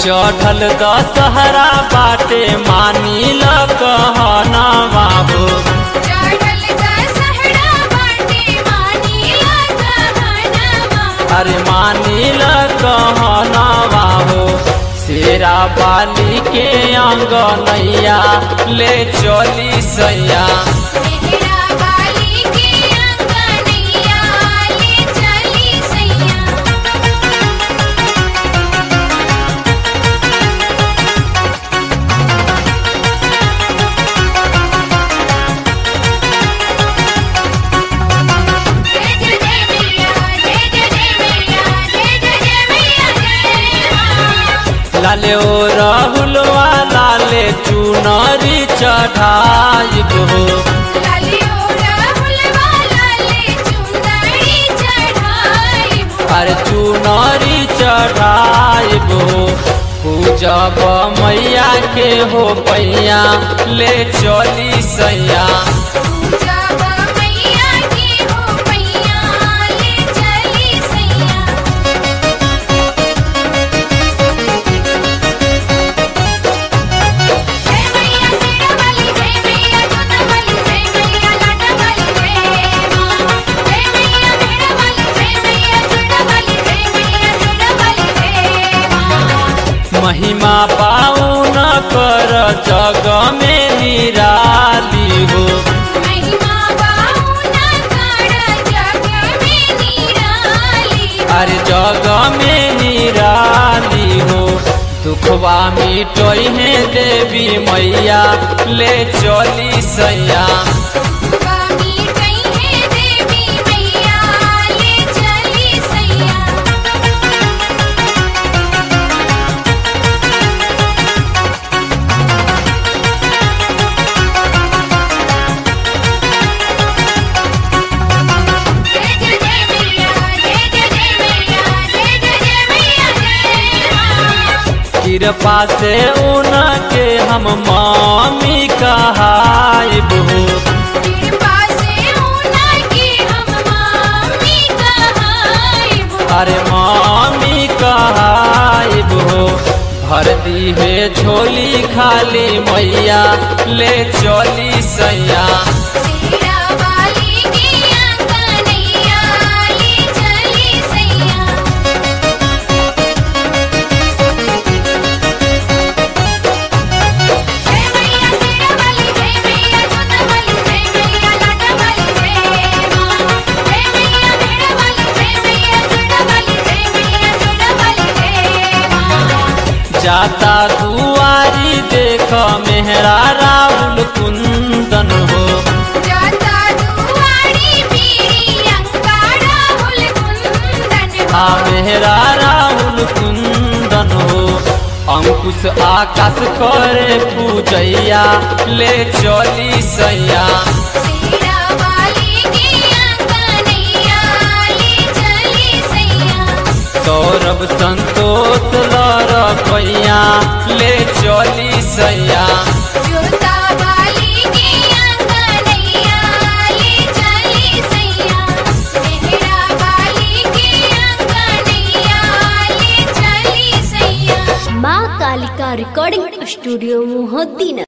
चढ़ल दशहरा बाटे मानी ल कहना बाबू चढ़ल दशहरा बाटे मानीला कहनवा अरे मानी ल कहना बाबू शेरा बाली के अंगनैया ले चली सैया मेहरा बाली के अंगनैया ले चली सैया जय जय जय मैया जय जय जय मैया जय जय जय मैया जय मां लाले ओ राहुलवा लाले चुनरी चढ़ाई हो लालियो राहुलवा लाले चुंदड़ी चढ़ाई अरे चुनरी चढ़ाई हो पूजब मैया के हो पैया ले चली सैया जब मैया की हो पैया ले चली सैया जय मैया सिरा वाली जय मैया जोता वाली जय मैया लाटा वाली जय मां जय मैया मेरा वाली जय मैया सुरा वाली जय मैया सुरा वाली जय मां महिमा पाउन कर जग में निराली हो महिमा बाहुना कर जग में निराली अरे जग में निराली हो दुखवा मिटोई है देवी मैया ले चली सैया स्वामी कहीं है देवी मैया ले चली सैया जय जय जय मैया जय जय जय मैया जय जय जय मैया जय मां कृपा से उनके हम मामी कहाइब हो कृपा से होना कि हम मामी कहाइब अरे मामी कहाइब हो भर दी है झोली खाली मैया ले चली सैया सीरा वाली की अंगनैया ले चली सैया जय मैया सीरा वाली जय मैया जोता वाली जय मैया लाटा वाली जय मां जय मैया मेरा वाली जय मैया सुरा वाली जय मैया सुरा वाली जय मां जाता दुआरी देख मेहरा राहुल कुंदन हो जाता दुआरी पीरी अंकारा हुल कुंदन आ मेहरा राहुल कुंदन हो अंकुश आकाश करे पूजैया ले चली सैया सीरा वाली की अंगनैया ले चली सैया सौरभ संतोष लर पैया ले चली सैया जोता वाली की अंगनैया ले चली सैया मेहरा वाली की अंगनैया ले चली सैया माँ कालिका रिकॉर्डिंग स्टूडियो मोहद्दीन